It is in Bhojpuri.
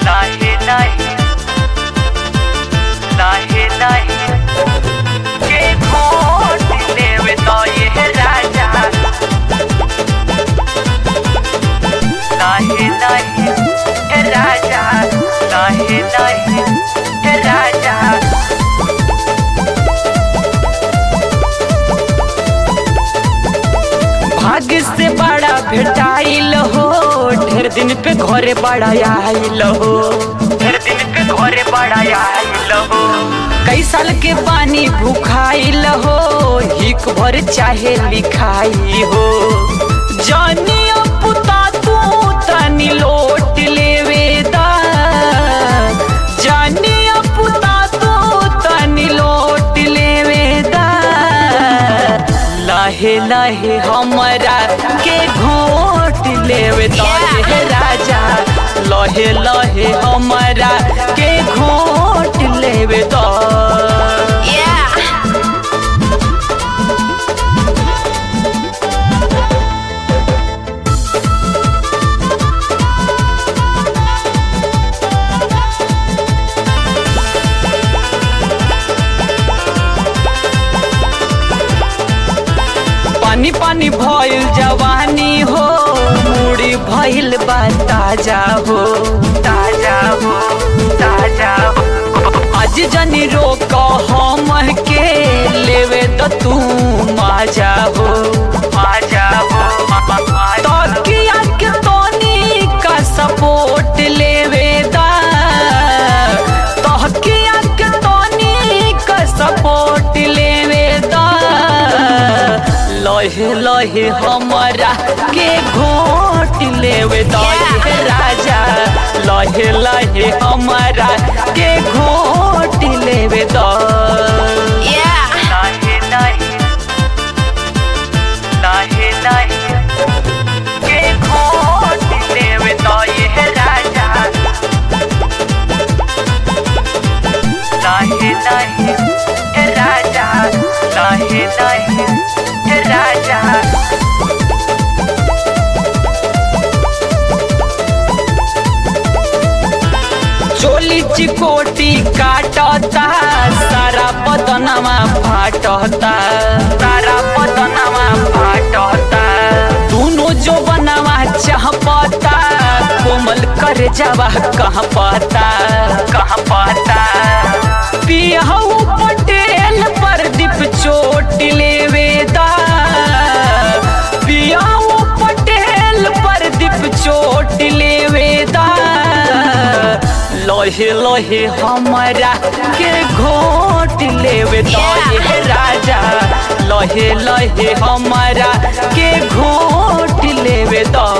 लाहे लाहे लाहे लाहे के घोट लेवे तो ये राजा लाहे लाहे हे राजा लाहे लाहे हे राजा भाग्य से बड़ा भेटाइल हो ढेर दिन पे घरे बड़ा आइल हो ढेर दिन पे घरे बड़ा आइल हो कई साल के पानी भूखाइल हो हिक भर चाहे लिखाई हो जानिया पुता तू तनी लोट लेवे दा जानिया पुता तू तनी लोट लेवे दा लाहे लाहे हमरा के घोट लेवे तो ये राजा लहे लहे हमरा के घोट लेवे तो पानी पानी भइल जवानी हो मुड़ी भइल बा ताजा हो ताजा हो ताजा हो आज जनी रोक हम के लेवे तो तू माजा हो माजा हो तकिया के तोनी का सपोर्ट लेवे दा तकिया के तोनी का सपोर्ट लेवे दा लहे लहे हमरा के घोट लेवे तो ये राजा लहे लहे हमरा के घोट लेवे तो लहे लहे लहे लहे के घोट लेवे तो ये राजा लहे लहे हे राजा लहे लहे हे राजा चोली चिकोटी काटता सारा बदनमा फाटता सारा बदनमा फाटता दोनों जो बनवा चाहपता कोमल कर जावा कहाँ पता कहाँ पता पियाऊ पटेल पर दीप चोट लेवे दा पियाऊ पटेल पर दीप चोट लेवे दा लोहे लोहे हमरा के घोट लेवे तो ये राजा लोहे लोहे हमरा के घोट लेवे तो